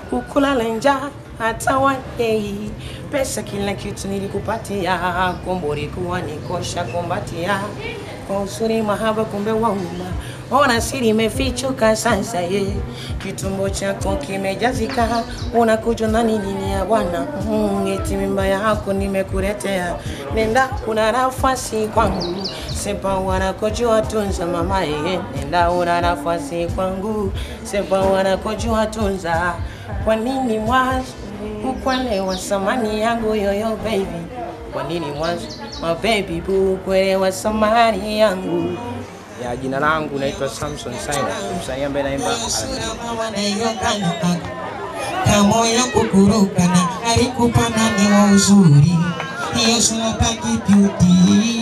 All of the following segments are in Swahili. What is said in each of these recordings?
ukulala njaa hata wanei pesa kila kitu nilikupatia kombori kuwa nikosha kumbatia kwa usuri mahaba kumbe wauma ona siri imefichuka sasa ye kitumbo chako kimejazika unakuja na nini ni ya bwana mm, eti mimba yako nimekuletea nenda una nafasi kwangu sepa wanakojua tunza mama ye nenda una nafasi kwangu sepa wanakojua tunza kwa nini mwanzo ukwelewa samani yangu yoyo baby kwa nini mwanzo ma baby boo kuelewa samani yangu ya jina langu naitwa Samson Saina msanii ambaye naimba kamoyo kukurukana alikupa nani wa uzuri hiyo sinataki beauty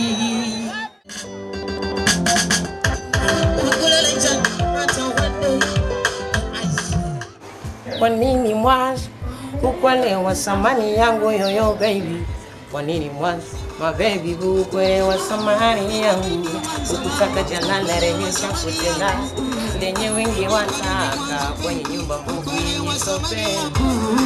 kwa nini mwanzo ukwelewa samani yangu yoyo baby kwa nini mwanzo ma baby boo kuelewa samani yangu ukutaka jalala rejesha kutenda lenye wengi wataka kwenye nyumba mbugi nisope